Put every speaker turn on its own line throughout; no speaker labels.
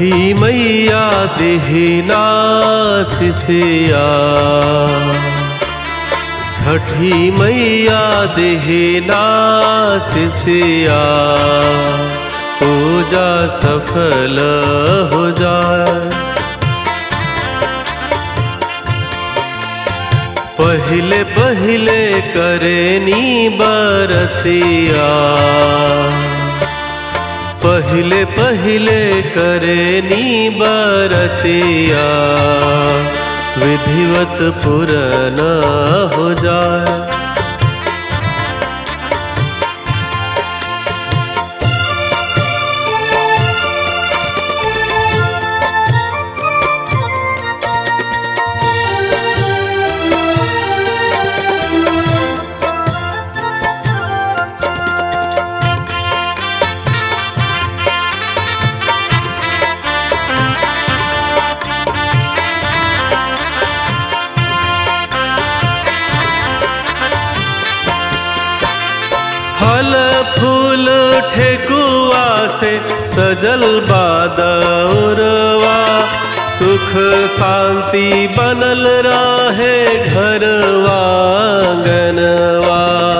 छठी मैया देहिना सिसिया छठी मैया देहिना सिसिया पूजा सफल हो जाए पहले पहले करेनी बरतिया पहले पहले करेनी बरतिया विधिवत पुरन हो जाए फल फूल ठेकुआ से सजल बादौरवा सुख शांति बनल रहे घरवा गनवा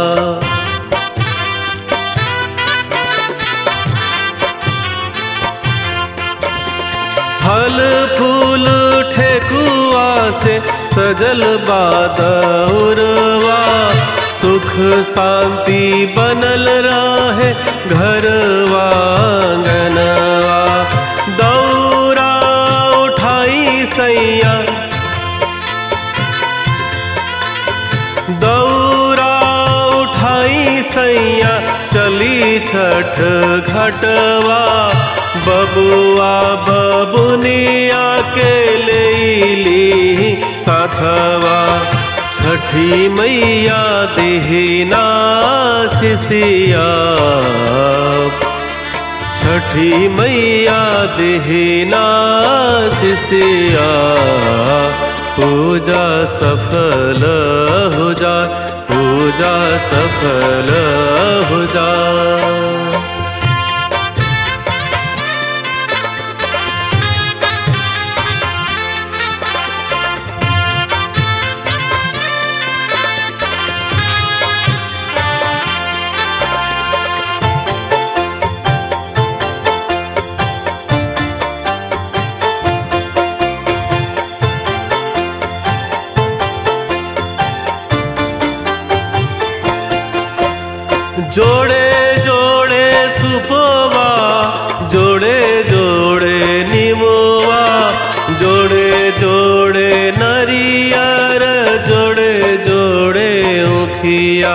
फल फूल ठेकुआ से सजल बादौरवा सुख शांति बनल रहे घरवा गनवा दौरा उठाई सैया दौरा उठाई सैया चली छठ घटवा बबुआ बबुनिया के लेली साथवा छठी मैया देहिना सिसिया छठी मैया देहिना सिसिया पूजा सफल हो जा पूजा सफल हो जा जोड़े जोड़े सुपवा जोड़े जोड़े निमोवा जोड़े जोड़े नरियर जोड़े जोड़े उखिया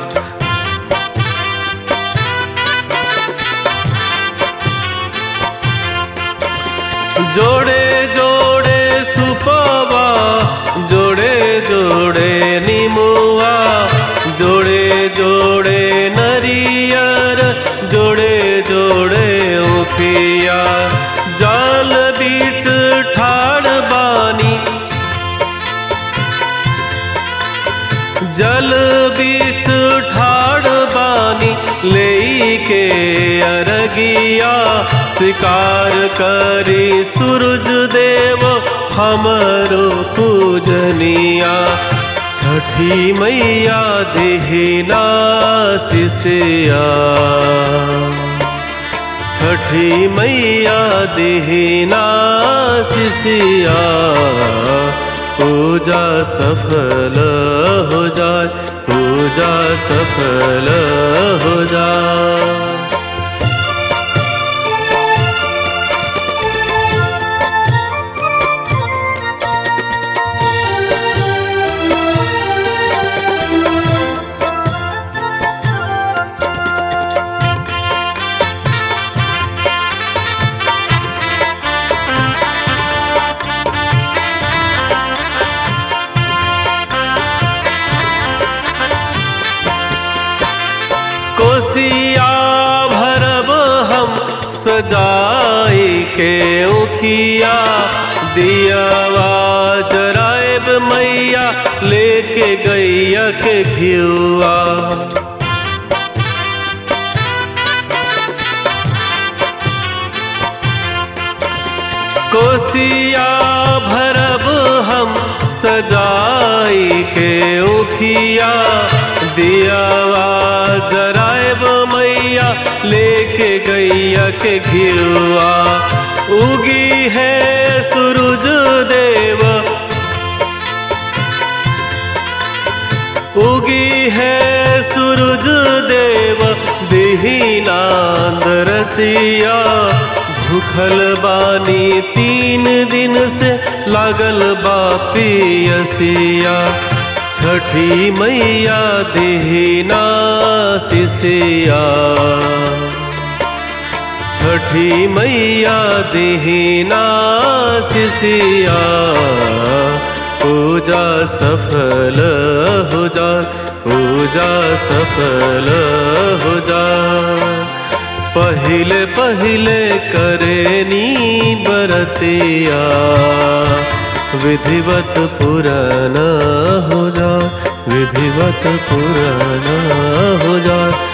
जोड़े जोड़े सुपवा जोड़े जोड़े निमुआ जोड़े जोड़े नरियर जोड़े जोड़े उखिया जाल बीच ठाड़ बानी जल बीच ठाड़ बानी ले के अरगिया शिकार करी सूरज देव हमरो पूजनिया छठी मैया देहिना सिसिया छठी मैया देहिना सिसिया पूजा सफल हो जाए पूजा सफल हो जाए कोसिया भरब हम सजाई के उखिया दियावा जरायब मैया लेके गैया के घियुआ कोसिया भरब हम सजाई के उखिया दियावा जरायब मैया लेके गैया के घिरुआ उगी है सूरज देव उगी है सूरज देव दीनांद रसिया भूखल बानी तीन दिन से लागल बा पियसिया छठी मैया दीना सिसिया छठी मैया दीना सिसिया पूजा सफल हो जा पूजा सफल हो जा पहिले पहिले करेनी बरतिया विधिवत पुराना हो जा विधिवत पुराना हो जा